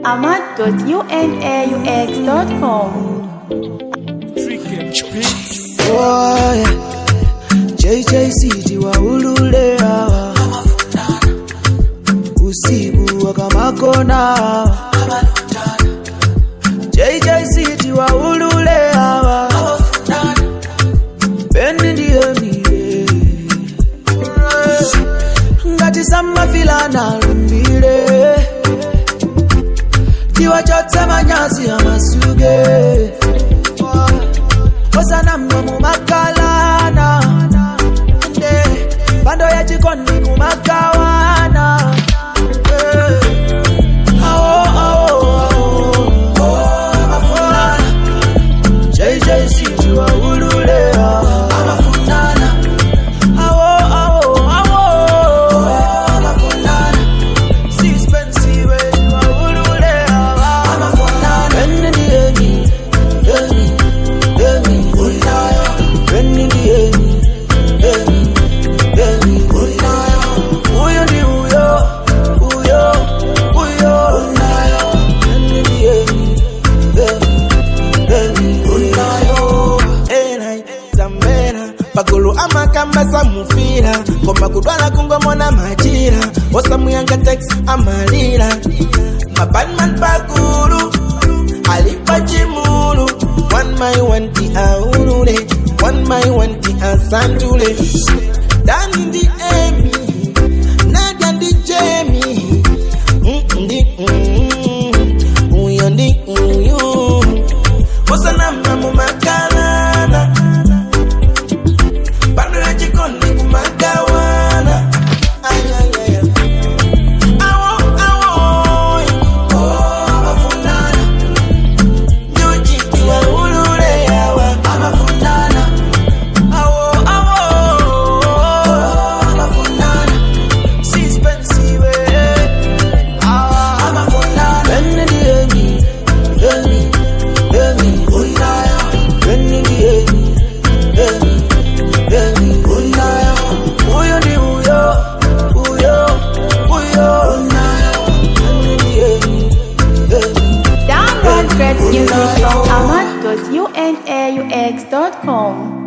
ahmad.unaux.com. Boy, JJC waulule hawa usiku wakamakona hawa JJC waulule hawa Beni ndiye mie ngati samafilana lumbile tiwa chotse manyazi amasuge osana mnomu makalana nde bando ya chikondi kumakawana Eh. Awo, awo, awo. Amafuna. JJC tiwaulule hawa. Awo, awo, awo. Sispensiwe tiwaulule hawa. Beni ndiye mi, Beni, Beni. Beni ndiye mi, Beni, Beni. Huyo ndi huyo, huyo, huyo. Beni ndiye mi, Beni, Beni. Enai, zambera pagulu amakamba samufira ngoma kudwala kungomona majira osamuyanga tex amalira mabanman pagulu alipa chimulu one my one ti aulule one my one ti asantule dani ndi emi nadia ndi jemi Mm, ndi mm, uyo ndi uyu osanama mumakalana bando ya jikoni kumagawana ayayaya awo awo oh, amafundana nyujiti waulule yawa amafundana awo awo oh, amafundana Sispensiwe. Beni ndiye mi, Beni, Beni. Beni ndiye mi, Beni, Beni. Huyo ndi huyo, huyo, huyo. Beni ndiye mi, Beni. Download great music from ahmad.unaux.com.